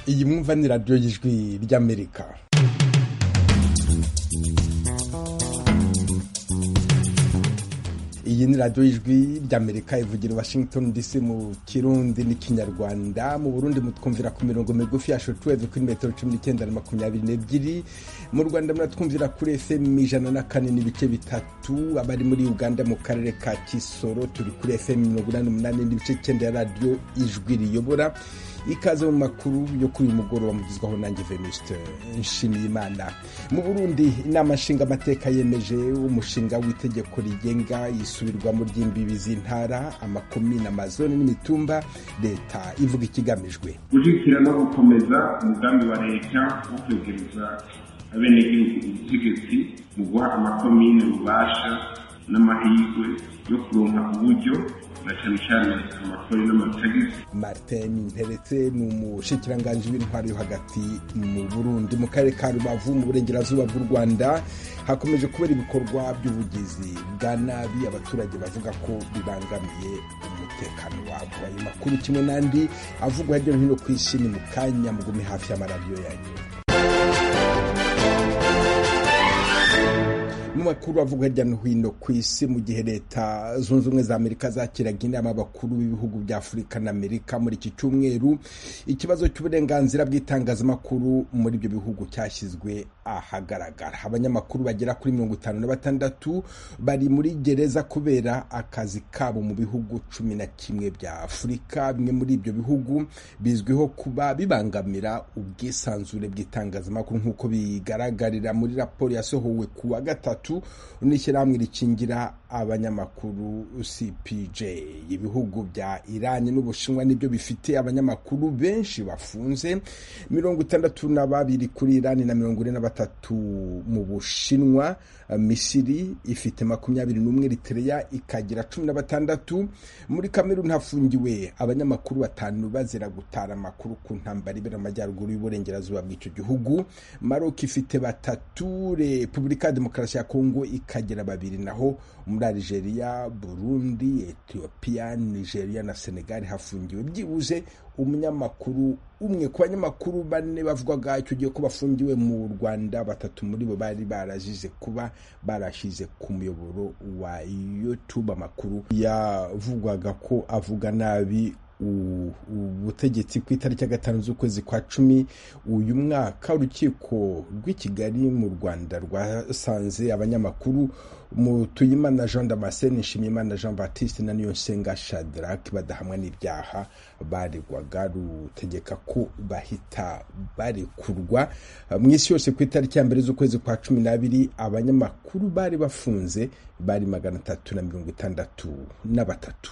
iyi mwumva ni radiyo y'ijwi ry'amerika iyi ni radiyo y'ijwi ry'amerika ivugira i washington dc mu kirundi n'ikinyarwanda mu burundi mutwumvira ku mirongo migufi ya shotuweve kuri metero cumi n'icyenda na makumyabiri n'ebyiri mu rwanda muratwumvira kuri fm ijana na kane n'ibice bitatu abari muri uganda mu karere ka kisoro turi kuri fm mirongo inani n'umunani n'ibice icyenda ya radiyo ijwi riyobora ikaze mu makuru yo kuri uyu mugoroba mugizwaho nanjye venuste nshimiyimana mu burundi inama nshingamateka yemeje umushinga w'itegeko rigenga isubirwamo ry'imbibi z'intara amakomine amazone n'imitumba leta ivuga ikigamijwe gushyigikira no gukomeza umugambi wa leta wo kwegereza abenegihugu ubutegetsi mu guha amakomine ububasha n'amahirwe yo kuronka uburyo na cyane cyane amakori n'amatagisi martin nteretse ni umushikiranganji w'intwaro yo hagati mu burundi mu karere ka rubavu mu burengerazuba bw'u rwanda hakomeje kubera ibikorwa by'ubugizi bwa nabi abaturage bavuga ko bibangamiye umutekano wabo ayo makuru kimwe n'andi avugwa hirya no hino ku isi ni mu kanya mugume hafi y'amaradiyo yanyu mu makuru avuga hirya no hino ku isi mu gihe leta zunze ubumwe za amerika zakiraga inama abakuru b'ibihugu bya afurika na amerika muri iki cyumweru ikibazo cy'uburenganzira bw'itangazamakuru muri ibyo bihugu cyashyizwe ahagaragara abanyamakuru bagera kuri mirongo itanu na batandatu bari muri gereza kubera akazi kabo mu bihugu cumi na kimwe bya afurika bimwe muri ibyo bihugu bizwiho kuba bibangamira ubwisanzure bw'itangazamakuru nk'uko bigaragarira muri raporo yasohowe ku wa gatatu n'ishyirahamwe rikingira abanyamakuru cpj ibihugu bya irani n'ubushinwa nibyo bifite abanyamakuru benshi bafunze mirongo itandatu na babiri kuri irani na mirongo ine na batatu mu bushinwa misiri ifite makumyabiri n'umwe ritereya ikagira cumi na batandatu muri kameruni hafungiwe abanyamakuru batanu bazira gutara amakuru ku ntambara ibera amajyaruguru y'uburengerazuba bw'icyo gihugu maroc ifite batatu repubulika ya demokarasi ya kongo ikagira babiri naho muri Algeria Burundi Ethiopia Nigeria na Senegal hafungiwe byibuze umunyamakuru umwe ku banyamakuru bane bavugwaga icyo gihe ko bafungiwe mu Rwanda batatu muri bo bari barazize kuba barashyize ku muyoboro wa YouTube amakuru yavugwaga ko avuga nabi ubutegetsi ku itariki ya gatanu z'ukwezi kwa cumi uyu mwaka urukiko rw'i kigali mu rwanda rwasanze abanyamakuru mutuyimana jean damascene nshimiyimana jean baptiste na niyonsenga shadrack badahamwa n'ibyaha baregwaga rutegeka ko bahita barekurwa mu isi yose ku itariki ya mbere z'ukwezi kwa cumi n'abiri abanyamakuru bari bafunze bari magana atatu na mirongo itandatu na batatu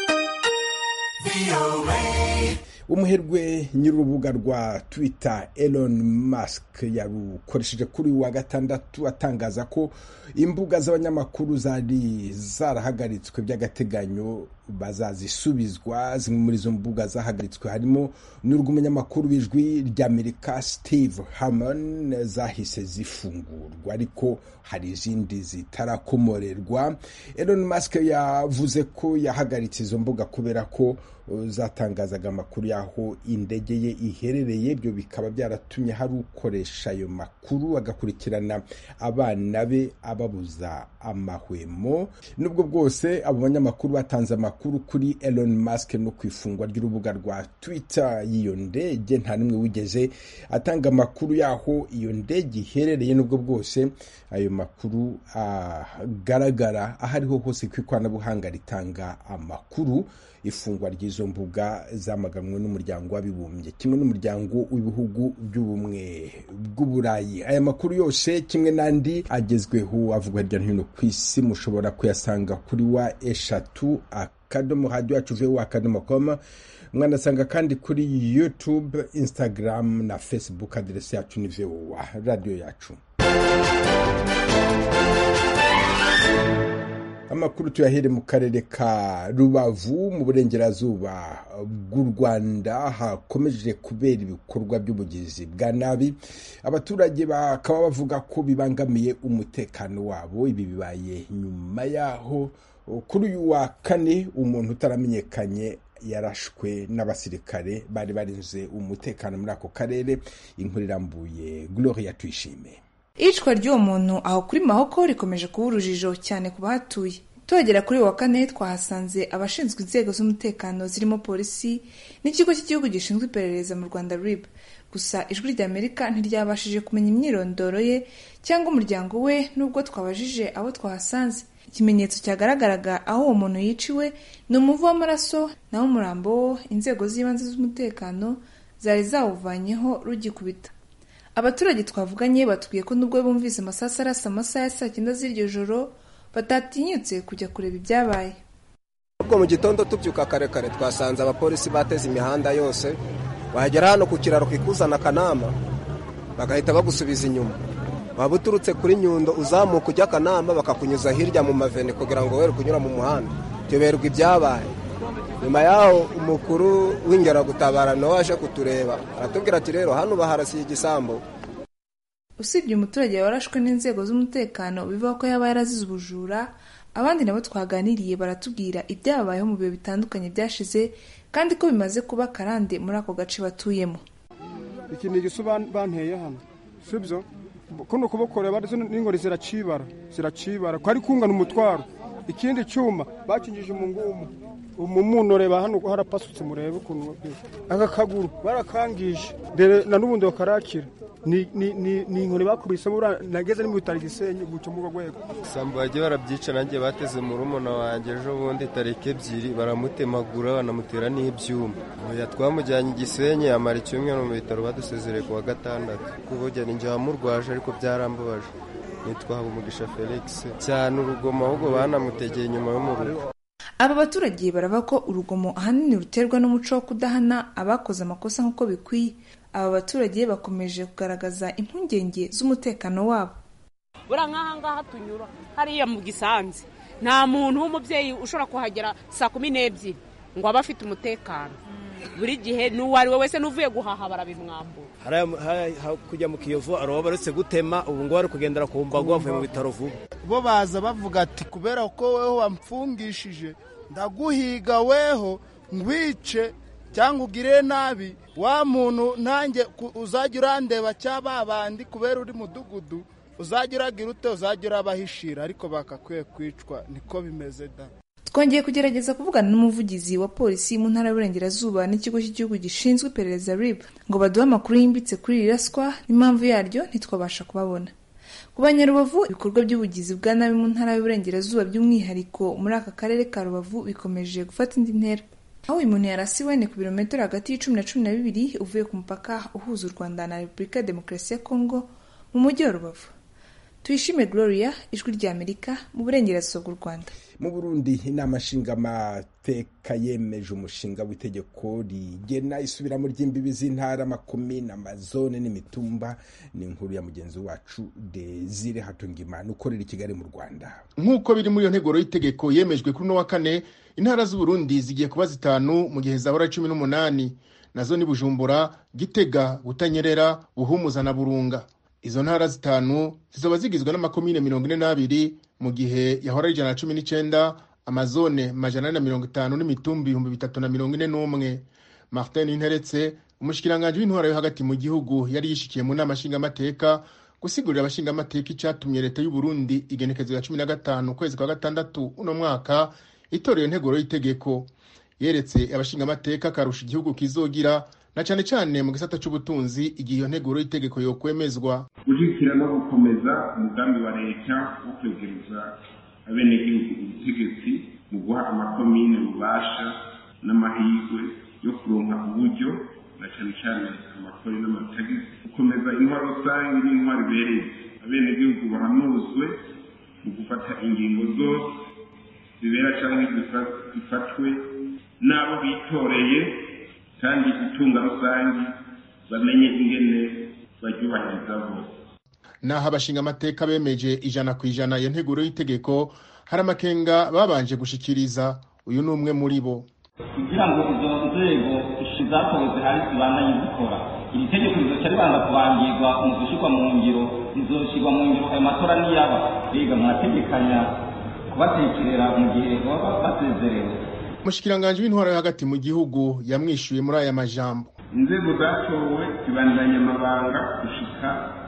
umuherwe nyir'urubuga rwa twitter Elon Musk yarukoresheje kuri uyu wa gatandatu atangaza ko imbuga z'abanyamakuru zari zarahagaritswe by'agateganyo bazazisubizwa zimwe muri izo mbuga zahagaritswe harimo n'urw'umunyamakuru w'ijwi ry'amerika steve harmon zahise zifungurwa ariko hari izindi zitarakomorerwa Elon Musk yavuze ko yahagaritse izo mbuga kubera ko zatangazaga amakuru y'aho indege ye iherereye ibyo bikaba byaratumye hari ukoresha ayo makuru agakurikirana abana be ababuza amahwemo nubwo bwose abo banyamakuru batanze amakuru kuri Elon Musk no ku ifungwa ry'urubuga rwa Twitter y'iyo ndege nta n'umwe wigeze atanga amakuru y'aho iyo ndege iherereye nubwo bwose ayo makuru agaragara aho ariho hose ku ikoranabuhanga ritanga amakuru ifungwa ry'izo mbuga zamaganwe n'umuryango w'abibumbye kimwe n'umuryango w'ibihugu by'ubumwe bw'uburayi aya makuru yose kimwe n'andi agezweho avugwa hirya no hino ku isi mushobora kuyasanga kuri wa eshatu akadomo radiyo yacu vewu akadomo komu mwanasanga kandi kuri youtube instagram na facebook aderesi yacu ni vewu radiyo yacu amakuru tuyahere mu karere ka rubavu mu burengerazuba bw'u rwanda hakomeje kubera ibikorwa by'ubugizi bwa nabi abaturage bakaba bavuga ko bibangamiye umutekano wabo ibi bibaye nyuma yaho kuri uyu wa kane umuntu utaramenyekanye yarashwe n'abasirikare bari barinze umutekano muri ako karere inkuru irambuye gloria tuyishime iyicwa ry'uwo muntu aho kuri mahoko rikomeje kuba urujijo cyane ku bahatuye tuhagera kuri wa kane twahasanze abashinzwe inzego z'umutekano zirimo polisi n'ikigo cy'igihugu gishinzwe iperereza mu rwanda rib gusa ijwi ry'amerika ntiryabashije kumenya imyirondoro ye cyangwa umuryango we nubwo twabajije abo twahasanze ikimenyetso cyagaragaraga aho uwo muntu yiciwe ni umuvu w'amaraso naho umurambo wo inzego z'ibanze z'umutekano zari zawuvanyeho rugikubita abaturage twavuganye batubwiye ko nubwo bumvise amasasu arasa amasaha ya saa cyenda z'iryo joro batatinyutse kujya kureba ibyabaye ubwo mu gitondo tubyuka kare kare twasanze abapolisi bateze imihanda yose wagera hano ku kiraro kikuzana akanama bagahita bagusubiza inyuma waba uturutse kuri nyundo uzamuka ujya akanama bakakunyuza hirya mu maveni kugira ngo were kunyura mu muhanda tuyoberwa ibyabaye nyuma yaho umukuru w'ingeragutabara nawe waje kutureba aratubwira ati rero hano baharasiye igisambo usibye umuturage warashwe n'inzego z'umutekano bivuga ko yaba yarazize ubujura abandi nabo twaganiriye baratubwira ibyabayeho mu bihe bitandukanye byashize kandi ko bimaze kuba karande muri ako gace batuyemo iki ni igisu banteye hano sibyo kuno kuboko reba n'ingori ziracibara ziracibara ko ari kungana umutwaro ikindi cyuma bakingije umungumu umumuntu reba hano harapasutse murebe ukuntu aka kaguru barakangije na n'ubundi bakarakira ni inkoni bakubisemo nageze mu bitaro gisenyi guca mu rwego isambu bagiye barabyica nanjye bateze mu rumuna wanjye ejo bundi tariki ebyiri baramutemagura banamutera n'ibyuma oya twamujyanye igisenyi amara icyumweru mu bitaro badusezereye ku wa gatandatu kuvugira ninjye wamurwaje ariko byarambabaje nitwa habumugisha felix cyane urugomo ahubwo banamutegeye inyuma yo mu rugo aba baturage barava ko urugomo ahanini ruterwa n'umuco wo kudahana abakoze amakosa nk'uko bikwiye aba baturage bakomeje kugaragaza impungenge z'umutekano wabo buriya nk'aha ngaha tunyura hariya mu gisanzi nta muntu w'umubyeyi ushobora kuhagera saa kumi n'ebyiri ngo abe afite umutekano buri gihe n'uwo ari we wese n'uvuye guhaha barabimwambura kujya mu kiyovu hari uwo baretse gutema ubu ngubu bari kugendera ku mbago bavuye mu bitaro vuba bo baza bavuga ati kubera ko weho wamfungishije ndaguhiga weho ngwice cyangwa ugire nabi wa muntu nanjye uzajya urandeba cyangwa bandi kubera uri mudugudu uzajya uragira ute uzajya urabahishira ariko bakakwiye kwicwa niko bimeze da twongeye kugerageza kuvugana n'umuvugizi wa polisi mu ntara y'uburengerazuba n'ikigo cy'igihugu gishinzwe iperereza rib ngo baduhe amakuru yimbitse kuri iri raswa n'impamvu yaryo ntitwabasha kubabona ku banyarubavu ibikorwa by'ubugizi bwa nabi mu ntara y'uburengerazuba by'umwihariko muri aka karere ka rubavu bikomeje gufata indi ntera aho uyu muntu yarasiwe ni ku birometero hagati y'icumi na cumi na bibiri uvuye ku mupaka uhuza u rwanda na repubulika ya demokarasi ya kongo mu mujyi wa rubavu tuyishime gloria ijwi ry'amerika mu burengerazuba bw'u rwanda mu burundi inama nshingamateka yemeje umushinga w'itegeko rigena isubiramo ry'imbibi z'intara makumyabiri amazone n'imitumba ni inkuru ya mugenzi wacu desire hatungimana ukorera i kigali mu rwanda nk'uko biri muri iyo nteguro y'itegeko yemejwe kuri uno wa kane intara z'uburundi zigiye kuba zitanu mu gihe zahora cumi n'umunani nazo ni bujumbura gitega butanyerera buhumuza na burunga izo ntara zitanu zizaba zigizwe n'amakomine mirongo ine n'abiri mu gihe yahora ari ijana na cumi n'icyenda amazone majana ane na mirongo itanu n'imitumbi ibihumbi bitatu na mirongo ine n'umwe martin interetse umushikiranganji w'intwara yo hagati mu gihugu yari yishikiye mu nama nshingamateka gusigurira abashingamateka icyatumye leta y'u Burundi igenekezo ya cumi na gatanu ukwezi kwa gatandatu uno mwaka itorero nteguro y'itegeko yeretse abashingamateka akarusha igihugu kizogira na cyane cyane mu gisata cy'ubutunzi igihe iyo nteguro y'itegeko yokwemezwa gushyigikira no gukomeza umugambi wa leta wo kwegereza abenegihugu ubutegetsi mu guha amakomine ububasha n'amahirwe yo kuronka uburyo na cyane cyane amakori n'amatagisi gukomeza intwaro rusange n'intwaro ibereye abenegihugu bahanuzwe mu gufata ingingo zose zibera cyangwa zifatwe n'abo bitoreye kandi itunga rusange bamenye ingene baryubahiriza bose naho abashingamateka bemeje ijana ku ijana iyo nteguro y'itegeko hari amakenga babanje gushikiriza uyu ni umwe muri bo kugira ngo izo nzego zatowe zihari zibandanye zikora iri tegeko rizoca ribanza kubangirwa mu gushyirwa mu ngiro rizoshyirwa mu ngiro ayo matora niyaba biga mwategekanya kubatekerera mu gihe baba basezerewe umushikiranganji w'intwaro yo hagati mu gihugu yamwishuye muri aya majambo inzego zatowe zibandanya amabanga gushika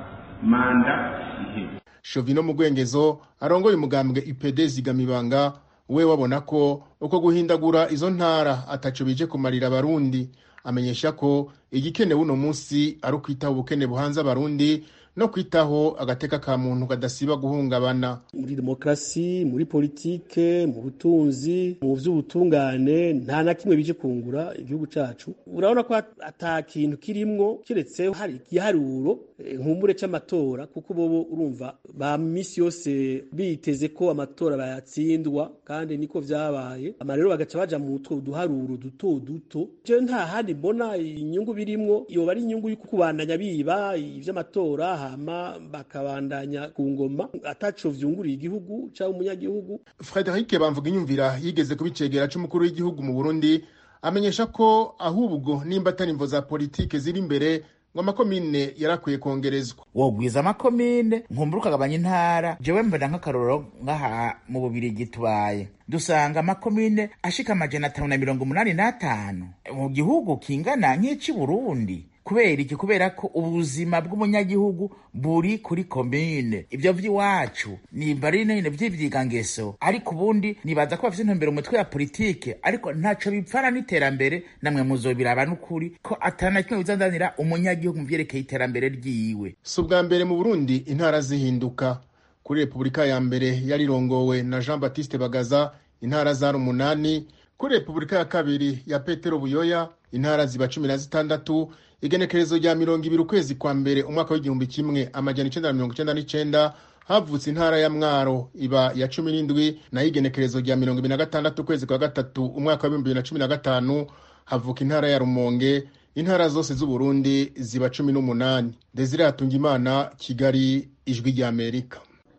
manda iheze shovino mu rwengezo arongoye umugambwe ipd zigamibanga we wabona ko uko guhindagura izo ntara ataco bije kumarira abarundi amenyesha ko igikenewe uno munsi ari ukwitaho ubukene buhanze abarundi no kwitaho agateka ka muntu kadasiba guhungabana muri demokarasi muri politike mu butunzi mu by'ubutungane nta na kimwe bije kungura igihugu cacu urabona ko ata kintu kirimwo kiretse hari igiharuro nkumbure c'amatora kuko bobo urumva ba misi yose biteze ko amatora bayatsindwa kandi niko vyabaye ama rero bagaca baja mu two duharuro duto duto je nta handi mbona inyungu birimwo yoba ari inyungu yo kubandanya biba ivy'amatora hama bakabandanya ku ngoma ataco vyunguriye igihugu cyangwa umunyagihugu Frederic Bamvuga inyumvira yigeze kubicegera c'umukuru w'igihugu mu Burundi amenyesha ko ahubwo nimba atari imvo za politike ziri imbere ngo amakomine yarakwiye kongerezwa wogwiza amakomine nkumbura ukagabanya intara jewe mbona nk'akarorero ngaha mu bubirigi tubaye dusanga amakomine ashika amajana atanu na mirongo umunani n'atanu mu gihugu kingana nk'ici burundi kubera iki kubera ko ubuzima bw'umunyagihugu buri kuri komine ibyo vy'iwacu nimba ari nyine vy'ivyigangeso ariko ubundi nibaza ko bafise intumbero mu mitwe ya politike ariko ntaco bipfana n'iterambere namwe muzobiraba n'ukuri ko atana kimwe bizandanira umunyagihugu mu vyerekeye iterambere ryiwe si ubwa mbere mu burundi intara zihinduka kuri repubulika ya mbere yarirongowe na jean baptiste bagaza intara zari umunani kuri repubulika ya kabiri ya petero buyoya intara ziba cumi na zitandatu igenekerezo rya mirongo ibiri ukwezi kwa mbere umwaka w'igihumbi kimwe amajana icenda na mirongo icenda n'icenda havutse intara ya mwaro iba ya cumi n'indwi nayo igenekerezo rya mirongo ibiri na gatandatu ukwezi kwa gatatu umwaka w'ibihumbi bibiri na cumi na gatanu havuka intara ya rumonge intara zose z'uburundi ziba cumi n'umunani desire hatungimana kigali ijwi ry'amerika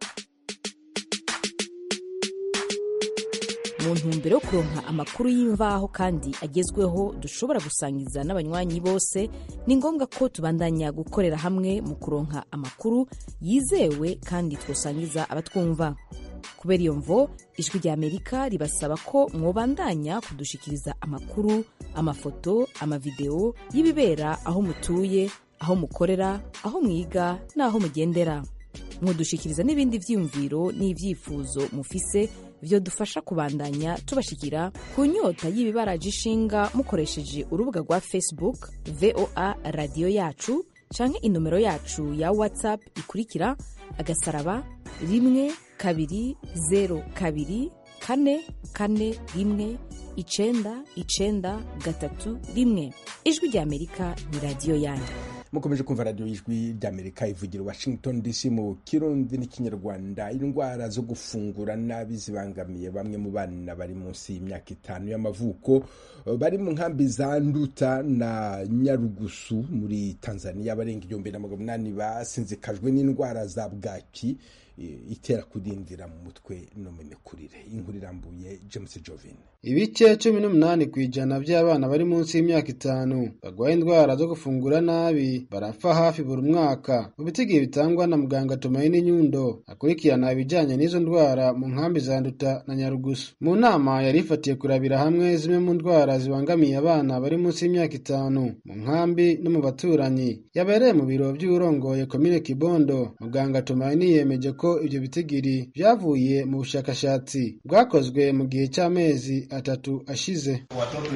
mu ntumbero yo kuronka amakuru y'imvaho kandi agezweho dushobora gusangiza n'abanywanyi bose ni ngombwa ko tubandanya gukorera hamwe mu kuronka amakuru yizewe kandi twosangiza abatwumva kubera iyo mvo ijwi rya amerika ribasaba ko mwobandanya kudushikiriza amakuru amafoto amavideo y'ibibera aho mutuye aho mukorera aho mwiga n'aho mugendera mudushikiriza n'ibindi vyiyumviro n'ivyifuzo mufise vyo dufasha kubandanya tubashikira ku nyota y'ibibaraje ishinga mukoresheje urubuga rwa facebook voa radiyo yacu canke inomero yacu ya whatsapp ikurikira agasaraba rimwe kabiri zero kabiri kane kane rimwe icenda icenda gatatu rimwe ijwi rya amerika ni radiyo yanyu mukomeje kumva radiyo y'ijwi ry'amerika ivugira washington dc mu kirundi n'ikinyarwanda indwara zo gufungura nabi zibangamiye bamwe mu bana bari munsi y'imyaka itanu y'amavuko bari mu nkambi za nduta na nyarugusu muri tanzania barenga igihumbi na magana umunani basinzikajwe n'indwara za bwaki itera kudindira mu mutwe no mu mikurire inkuru irambuye james jovin ibice cumi n'umunani ku ijana by'abana bari munsi y'imyaka itanu barwaye indwara zo gufungura nabi barapfa hafi buri mwaka mu bitigihe bitangwa na muganga tumaini nyundo akurikirana ibijyanye n'izo ndwara mu nkambi za nduta na nyarugusu mu nama yari ifatiye kurabira hamwe zimwe mu ndwara zibangamiye abana bari munsi y'imyaka itanu mu nkambi no mu baturanyi yabereye mu biro by'urongoye komine kibondo muganga tumaini yemeje ko ibyo bitigiri byavuye mu bushakashatsi bwakozwe mu gihe cy'amezi atatu ashize. Watoto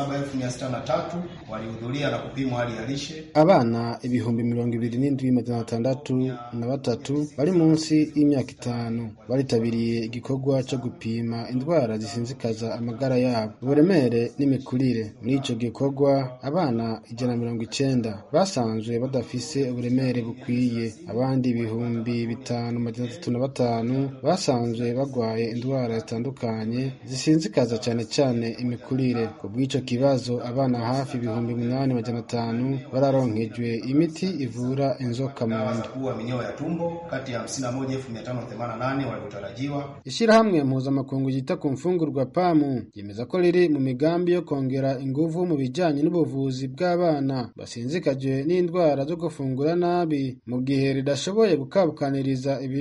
27,603 walihudhuria na kupimwa hali ya lishe. Abana ibihumbi mirongo ibiri n'indwi magana atandatu na batatu bari munsi y'imyaka itanu baritabiriye igikorwa cyo gupima indwara zisinzikaza amagara yabo uburemere n'imikurire. Muri icyo gikorwa abana ijana na mirongo icenda basanzwe badafise uburemere bukwiye, abandi ibihumbi bitanu magana atatu na batanu basanzwe barwaye indwara zitandukanye zisinzikaza cyane cyane imikurire ku bw'icyo kibazo abana hafi ibihumbi umunani magana atanu bararonkejwe imiti ivura inzoka mu nda kuwa minyoo ya tumbo kati ya 51588 waliotarajiwa. Ishyirahamwe mpuzamakungu ryita ku mfungurwa pamu ryemeza ko riri mu migambi yo kongera ingufu mu bijyanye n'ubuvuzi bw'abana basinzikajwe n'indwara zo gufungura nabi mu gihe ridashoboye gukabukaniriza ibiri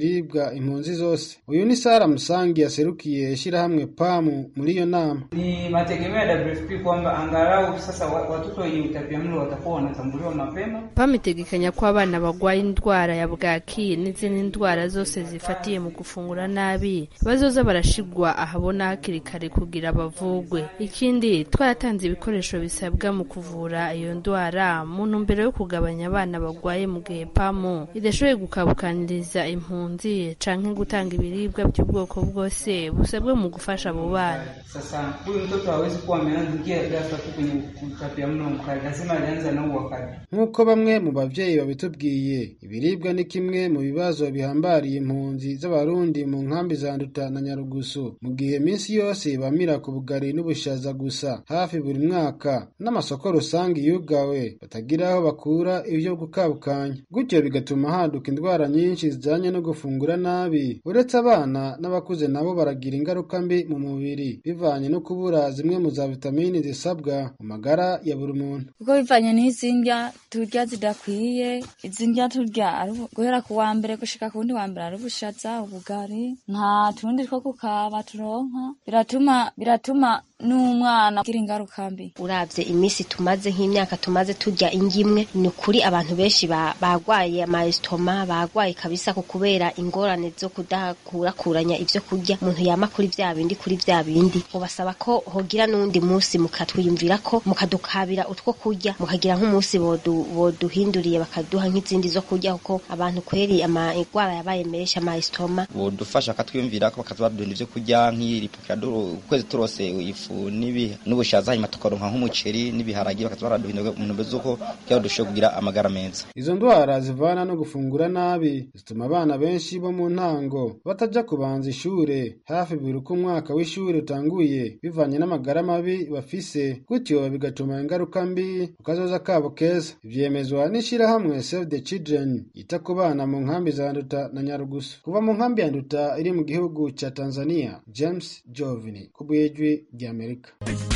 ibiribwa impunzi zose uyu ni sara musangi yaserukiye ishyirahamwe pamu muri iyo nama Ni mategemeo ya WFP kwamba angalau sasa wa- watoto wenye utapiamlo watakuwa wanatambuliwa mapema. PAM itegekanya ko abana barwaye indwara ya bwaki n'izindi ndwara zose zifatiye mu gufungura nabi bazoza barashigwa ahabona hakiri kare kugira bavugwe ikindi twaratanze ibikoresho bisabwa mu kuvura iyo ndwara mu ntumbero yo kugabanya abana barwaye mu gihe PAM idashoboye gukabukaniriza impunzi canke gutanga ibiribwa by'ubwoko bwose busabwe mu gufasha abo bana Sasa huyu mtoto hawezi kuwa ameanzikia ghafla tu kwenye utapiamlo mkali, lazima alianza na huu wakati. nk'uko bamwe mu bavyeyi babitubwiye ibiribwa ni kimwe mu bibazo bihambariye impunzi z'abarundi mu nkambi za nduta na nyarugusu mu gihe minsi yose bamira ku bugari n'ubushaza gusa hafi buri mwaka n'amasoko rusange yugawe batagira aho bakura ibyo gukabukanya gutyo bigatuma haduka indwara nyinshi zijanye no gufungura nabi uretse abana n'abakuze nabo baragira ingaruka mbi mu mubiri bivanye no kubura zimwe mu za vitamini zisabwa mu magara ya buri muntu kuko bivanye n'izi ndya turya zidakwiye izi ndya turya ari ubu- guhera ku wa mbere gushika ku wundi wa mbere ari ubushaza ubugari nta tundi two kukaba turonka biratuma biratuma n'umwana agira ingaruka mbi uravye iminsi tumaze nk'imyaka tumaze turya indyo imwe ni ukuri abantu benshi ba- bagwaye amayesitoma bagwaye kabisa ku kubera ingorane zo kudakurakuranya ivyo kurya umuntu yama kuri vya bindi kuri vya bindi ubasaba ko hogira n'uwundi musi mukatwiyumvira ko mukadukabira utwo kurya mukagira nk'umunsi bodu- boduhinduriye bakaduha nk'izindi zo kurya kuko abantu kweri amagwara yabaye menshi amayesitoma bodufasha bakatwiyumvira ko bakazadunda ivyo kurya nk'iripukira ukwezi turose ifu n'ibi- n'ubushaza hanyuma tukaronka nk'umuceri n'ibiharagi bakaza baraduhindura mu ntumbero z'uko kugira ngo dushobore kugira amagara meza Izo ndwara zivana no gufungura nabi zituma abana benshi bo mu ntango bataja kubanza ishure hafi buri uko umwaka w'ishure utanguye bivanye n'amagara mabi bafise gutyo bigatuma ingaruka mbi ku kazoza kabo keza ivyemezwa n'ishirahamwe Save the Children yita ku bana mu nkambi za Nduta na Nyarugusu kuva mu nkambi ya Nduta iri mu gihugu ca Tanzania James Jovini ku bw'ijwi ry'Amerika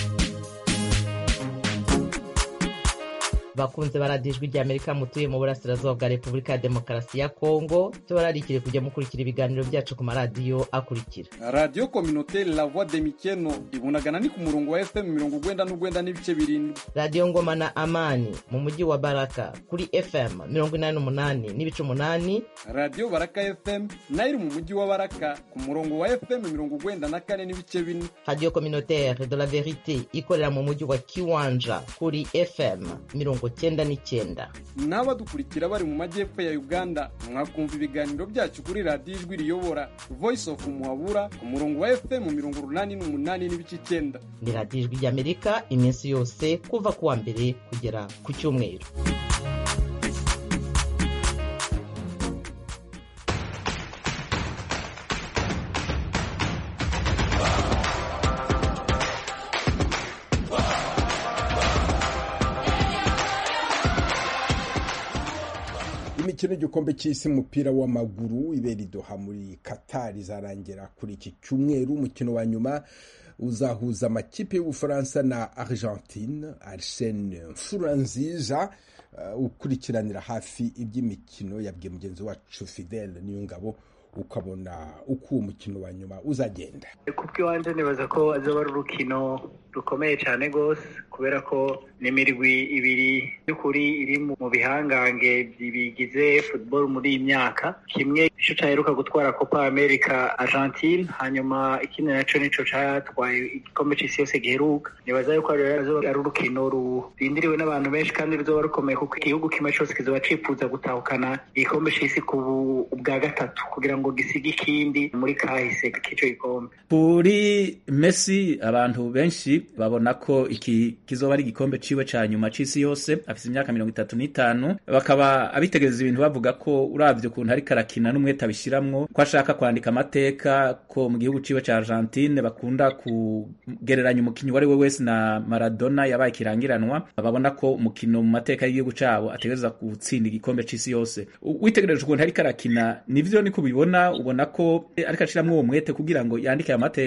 bakunze baradijwe rya amerika mutuye mu burasirazuba bwa repubulika ya demokarasi ya kongo tubararikire kujya mukurikira ibiganiro byacu ku maradiyo akurikira radiyo kominoteri la voix de mikeno ibunagana ni ku murongo wa fm mirongo ugwenda n'ugwenda n'ibice birindwi radiyo ngoma na amani mu mujyi wa baraka kuri fm mirongo inani n'umunani n'ibice umunani radiyo baraka fm nayo iri mu mujyi wa baraka ku murongo wa fm mirongo ugwenda na kane n'ibice bine radiyo communautaire de la verite ikorera mu mujyi wa kiwanja kuri fm mirongo cyenda n'icyenda n'abadukurikira bari mu majyepfo ya uganda mwakumva ibiganiro byacu kuri radiyo ijwi riyobora voice of muhabura ku murongo wa fm mirongo urunani n'umunani n'ibice icyenda ni radiyo ijwi ry'amerika iminsi yose kuva ku wa mbere kugera ku cyumweru imikino y'igikombe cy'isi umupira w'amaguru ibera idoha muri katari izarangira kuri iki cyumweru umukino wa nyuma uzahuza amakipe y'ubufaransa na argentine arsene nziza ukurikiranira hafi iby'imikino yabwiye mugenzi wacu fidele niyo ngabo ukabona uko uwo mukino wa nyuma uzagenda ku bw'iwanjye nibaza ko azaba ari urukino rukomeye cyane rwose kubera ko n'imirwi ibiri y'ukuri iri mu bihangange bigize football muri iyi myaka kimwe nicyo cyaheruka gutwara copa america argentine hanyuma ikindi nacyo nicyo cyatwaye igikombe cy'isi yose giheruka nibaza yuko rero ari urukino rurindiriwe n'abantu benshi kandi ruzoba rukomeye kuko igihugu kimwe cyose kizoba cyifuza gutahukana igikombe cy'isi ku bwa gatatu kugira ngo gisige ikindi muri kahise k'icyo gikombe kuri Messi abantu benshi babona ko iki kizoba ari igikombe ciwe ca nyuma c'isi yose afise imyaka mirongo itatu n'itanu bakaba abitegereza ibintu bavuga ko uravye ukuntu ariko arakina n'umwete abishiramwo ko ashaka kwandika amateka ko mu gihugu ciwe ca Argentine bakunda kugereranya umukinyi uwari we wese na Maradona yabaye ikirangiranwa babona ko umukino mu mateka y'igihugu cabo ategereza gutsinda igikombe c'isi yose witegereje ukuntu ariko arakina nivyo niko ubibona ubona ko ariko ashiramwo uwo mwete kugira ngo yandike aya mateka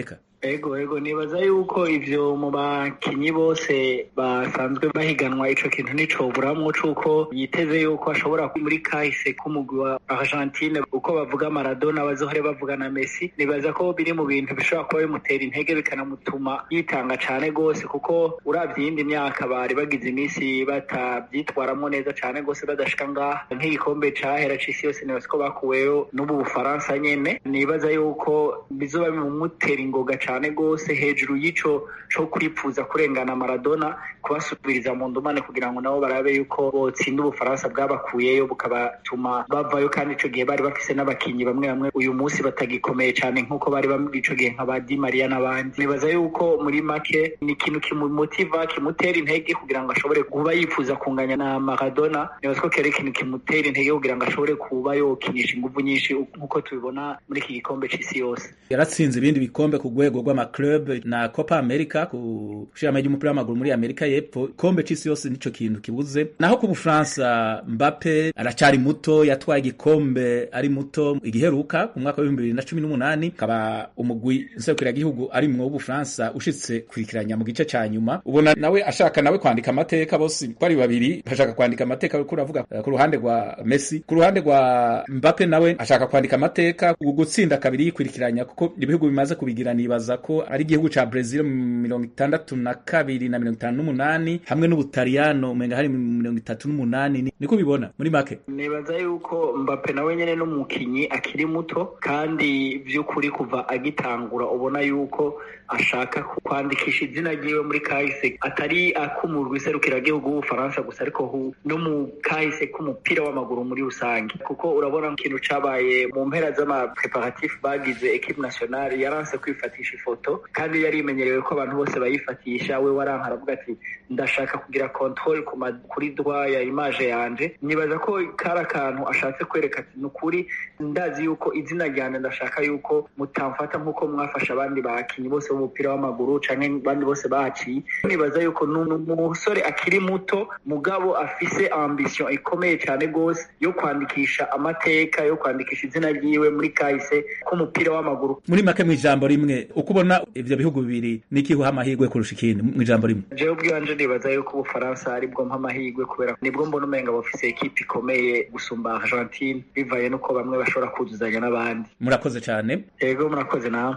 ego ego nibaza yuko ivyo mu bakinyi bose basanzwe bahiganwa ico kintu nicoburamwo cuko yiteze yuko ashobora muri kahise k'umugwi wa Argentine uko bavuga Maradona bazohore bavuga na Messi nibaza ko biri mu bintu bishobora kuba bimutera intege bikanamutuma yitanga cane gose kuko uravye iyindi myaka bari bagize iminsi batavyitwaramwo neza cane gose badashika ngaha nk'igikombe cahera c'isi yose nibaza ko bakuweyo n'ubu Bufaransa nyene nibaza yuko bizoba bimumutera ingoga cane gose hejuru y'ico co kwipfuza kurengana Maradona kubasubiriza mu ndumane kugira ngo nabo barabe yuko botsinda Ubufaransa bwabakuyeyo bukabatuma bavayo kandi ico gihe bari bafise n'abakinyi bamwe bamwe uyu munsi batagikomeye cane nk'uko bari bamwe ico gihe nka ba Di Maria n'abandi nibaza yuko muri make ni ikintu kimumotiva kimutera intege kugira ngo ashobore kuba yifuza kunganya na Maradona nibaza ko kera ikintu kimutera intege kugira ngo ashobore kuba yokinisha inguvu nyinshi nk'uko tubibona muri iki gikombe c'isi yose yaratsinze ibindi bikombe ku rwego rw'amaclub na Copa America ku shirama ry'umupira w'amaguru muri Amerika y'Epfo ikombe c'isi yose nico kintu kibuze naho ku Bufaransa Mbappe aracari muto yatwaye igikombe ari muto igiheruka ku mwaka wa 2018 kaba umugwi nserukira gihugu ari mu Bufaransa ushitse kurikiranya mu gice ca nyuma ubona nawe ashaka nawe kwandika amateka bose ko ari babiri bashaka kwandika amateka ko uravuga ku ruhande rwa Messi ku ruhande rwa Mbappe nawe ashaka kwandika amateka gutsinda kabiri yikurikiranya kuko ibihugu bimaze kubigira nibaza ko ari igihugu ca Brazil mu mirongo itandatu na kabiri na mirongo itanu n'umunani hamwe n'Ubutaliyano umenga hari mu mirongo itatu n'umunani niko bibona muri make nibaza yuko Mbappe nawe nyene n'umukinyi akiri muto kandi vy'ukuri kuva agitangura ubona yuko ashaka kwandikisha izina ryiwe muri kahise atari akumurwa iserukiragihugu w'ubufaransa gusa ariko no mu kahise k'umupira w'amaguru muri rusange kuko urabona ikintu cabaye mu mpera z'amapreparatif bagize equipe nationale yaranse kwifatisha ifoto kandi yari imenyerewe ko abantu bose bayifatisha we waranka aravuga ati ndashaka kugira control kuri droit ya image yanje nibaza ko kari akantu ashatse kwereka ati ni ukuri ndazi yuko izina ryanje ndashaka yuko mutamfata nk'uko mwafasha abandi bakinyi bose b'umupira w'amaguru canke abandi bose bahaciye nibaza yuko umusore akiri muto mugabo afise ambition ikomeye cane gose yo kwandikisha amateka yo kwandikisha izina ryiwe muri kahise k'umupira w'amaguru muri make mw'ijambo rimwe uko ubona ivyo bihugu bibiri nikihuha amahirwe kurusha ikindi mw'ijambo rimwe jewe ubwiwanje nibaza yuko ubufaransa aribwo mpa amahirwe kubera nibwo mbona umenga bafise ekipe ikomeye gusumba argentine bivaye nuko bamwe bashobora kuzuzanya n'abandi murakoze cane yego murakoze nawe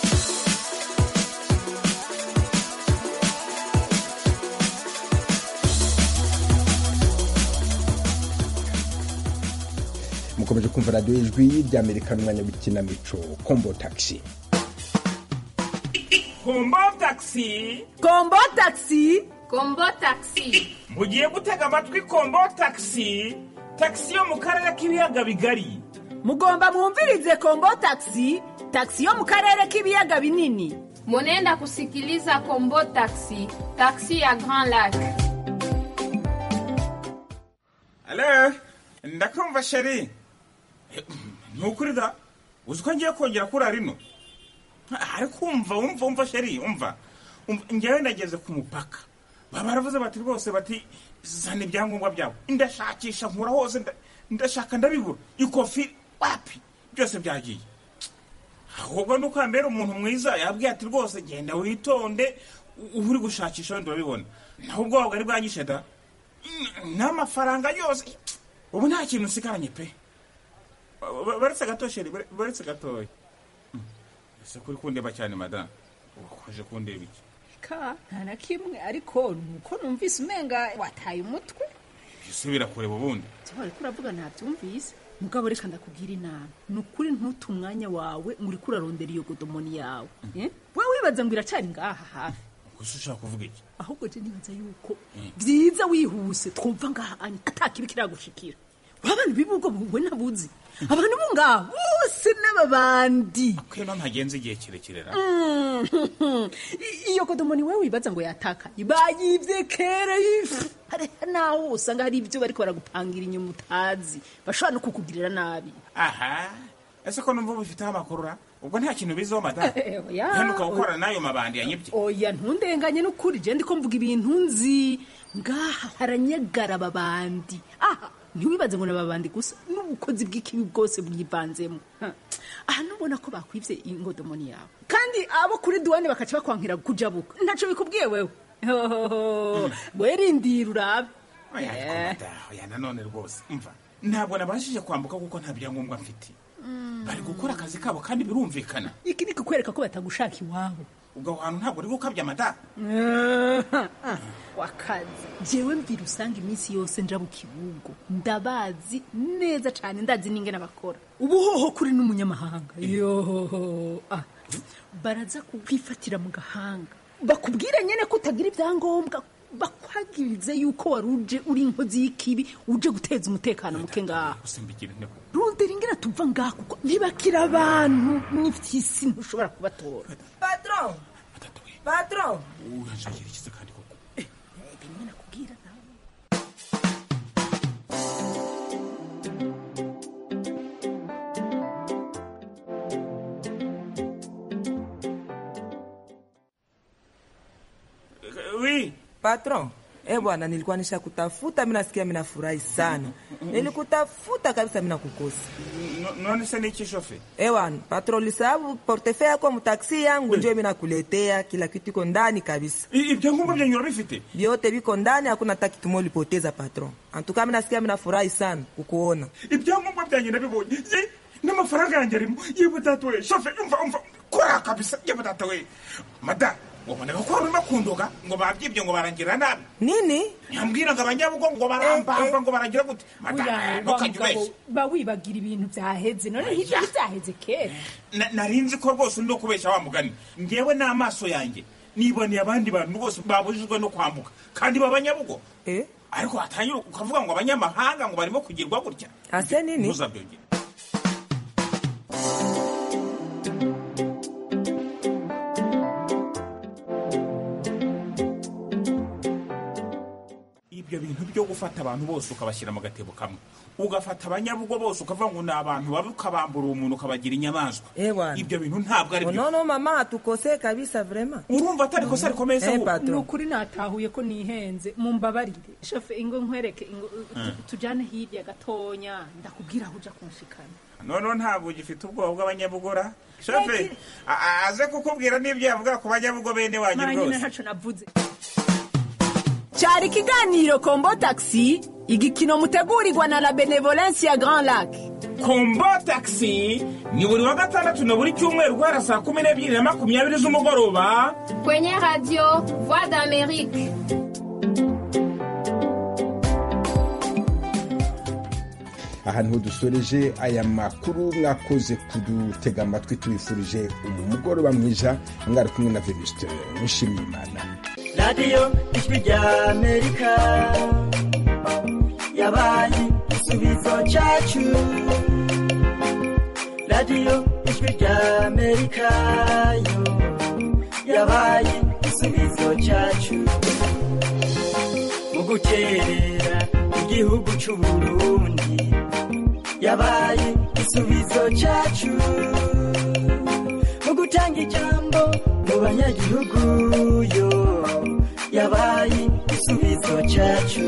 mukomeje kumva radiyo y'ijwi ry'amerika n'umwanya w'ikinamico kombo taxi kombo taxi kombo taxi kombo taxi mugiye gutega amatwi kombo taxi taxi yo mu karere k'ibiyaga bigari mugomba mwumvirize kombo taxi taxi yo mu karere k'ibiyaga binini munenda kusikiliza kombo taxi taxi ya grand lac alo ndakumva sheri ntukuri da uzi ko ngiye kongera kuri rino ariko umva umva umva sheri umva ngewe ndageze ku mupaka baba baravuze bati rwose bati zana ibyangombwa byawe ndashakisha nkura hose ndashaka ndabibura ikofi wapi byose byagiye ahubwo ni uko mbere umuntu mwiza yabwiye ati rwose genda witonde uba uri gushakisha wenda urabibona naho ubwoba bwari bwanyishe da n'amafaranga yose ubu nta kintu usigaranye pe baretse gato sheri baretse gatoya ese kuri kundeba cyane madamu ukoje kundeba iki ka nta na kimwe ariko nuko numvise umenga wataye umutwe ese birakureba ubundi cyangwa ariko uravuga ntabyumvise mugabo reka ndakubwira inama ni ukuri ntute umwanya wawe ngo uriko urarondera iyo godomoni yawe we wibaza ngo iracari ngaha hafi gusa ushaka kuvuga iki ahubwo je nibaza yuko byiza wihuse twumva ngaha atakibi kiragushikira wabana bibugo buwe nabuzi abantu bo ngaho bose n'ababandi kwino ntagenze igihe kirekire ra iyo kodomoni wewe wibaza ngo yatakaye bayivye kera hariho naho usanga hari ibyo bariko baragupangira inyuma utazi bashobora no kukugirira nabi aha ese ko numva bifiteho amakuru ra ubwo nta kintu biziho madamu henuka gukora n'ayo mabandi yanyibye oya ntundenganye n'ukuri je ndiko mvuga ibintu nzi ngaha haranyagara ababandi aha ntiwibaze ngo nababandi gusa n'ubukozi bw'ikibi bwose bwivanzemo Ha. aha nubona ko bakwivye ingodomoni yawe kandi abo kuri duwane bakaca bakwankira kujabuka ntaco bikubwiye wewe Hohoho. werindira urabe oya ariko mada oya nanone rwose umva ntabwo nabashije kwambuka kuko nta byangombwa mfite bari gukora akazi kabo kandi birumvikana iki ni kukwereka ko batagushaka iwabo ubwo aho hantu ntabwo uri gukabya amada wakazi jewe mvira usanga iminsi yose nja mu kibugo ndabazi neza cane ndazi n'ingene bakora ubuhoho kuri n'umunyamahanga yohoho ah. baraza kukwifatira mu gahanga bakubwire nyene ko utagira ibyangombwa bakwagirize yuko wari uje uri inkozi y'ikibi uje guteza umutekano muke ngaha usimbikira inteko rondera ingene tuva ngaha kuko ntibakira abantu n'ivy'isi ntushobora kubatora patron patron uranshakira ikiza kandi koko bimwe nakubwira nawe wi patron eh bwana nilikuwa nisha kutafuta mi nasikia mi nafurahi sana nilikutafuta kabisa mi nakukosa No- none se niki shofe ewan patron lisababu portefe yako mtaksi yangu njo mi nakuletea kila kitu iko ndani kabisa ibyangombwa vyenye urabifite vyote viko ndani hakuna hata kitu moja ulipoteza patron antuka mi nasikia mi nafurahi sana kukuona ibyangombwa byanjye nabibonye Ye, n'amafaranga yanjye arimo yewe data we shofe umva umva kora kabisa yewe data we mada wabonaga ko wari urimo kundoga ngo babyibye ngo barangira nabi nini ntambwira ngo abanyabugo ngo barambamba ngo barangira gute mada Oya, ntukajye wa mugabo, ubeshya ba wibagira ibintu byaheze none hirya byaheze kera Na- nari nzi ko rwose undi kubeshya wa mugani ngewe n'amaso yanjye niboneye abandi bantu bose babujijwe no kwambuka kandi b'abanyabugo ariko watangira ukavuga ngo abanyamahanga ngo barimo kugirwa gutya ase nini ntuzabyongere ibyo bintu byo gufata abantu bose ukabashyira mu gatebo kamwe ugafata abanyabugo bose ukavuga ngo ni abantu babi ukabambura umuntu ukabagira inyamaswa ibyo bintu ntabwo ari byo unono mama hatukosee kabisa vrema urumva atari kosa rikomeye se Eh, ahubwo? patron. ni ukuri natahuye ko nihenze mumbabarire shofe ingo nkwereke ingo tu- Mm. tujane hirya gatonya ndakubwira aho uja kunshikana noneho ntabwo ugifite ubwoba bw'abanyabugora shofe a- a- aze kukubwira n'ibyo yavuga ku banyabugo bene wanyu mara nyine rwose ntaco navuze cyari ikiganiro kombo taxi igikino mutegurirwa na la benevolence ya grand lac kombo taxi ni buri wa gatandatu na buri cyumweru guhera saa kumi n'ebyiri na makumyabiri z'umugoroba Kwenye radio Voix d'Amérique. aha niho dusoreje aya makuru mwakoze kudutega amatwi tubifurije umugoroba mwiza mwari kumwe na venuste nshimiye imana radiyo ijwi rya amerika yabaye igisubizo cyacu radiyo ijwi rya amerika yo yabaye igisubizo cyacu mu gukerera igihugu cy'u burundi yabaye igisubizo cyacu mu gutanga ijambo mu banyagihugu yo yabaye igisubizo cyacu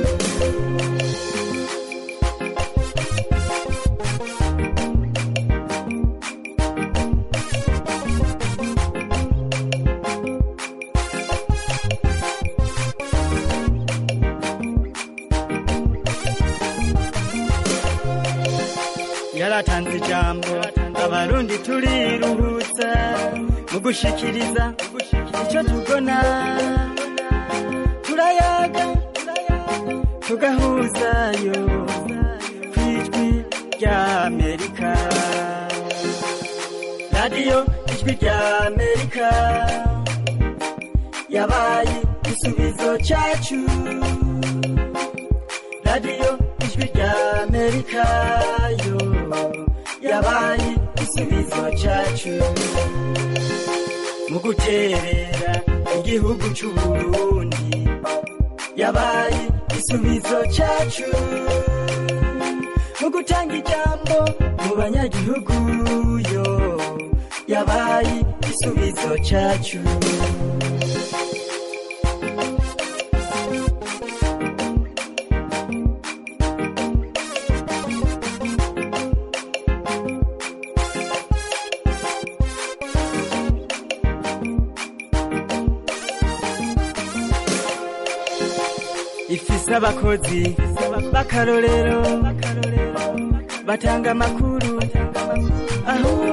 yaratanze ijambo abarundi turiruhutsa mu gushikiriza icyo tubona turayaga tugahuzayo ku ijwi rya amerika radiyo ijwi rya amerika yabaye igisubizo cyacu radiyo ijwi rya amerika yo yabaye igisubizo cyacu mu guterera igihugu cy'u burundi yabaye igisubizo cyacu mu gutanga ijambo mu banyagihugu yo yabaye igisubizo cyacu ifise abakozi b'akarorero batanga amakuru aho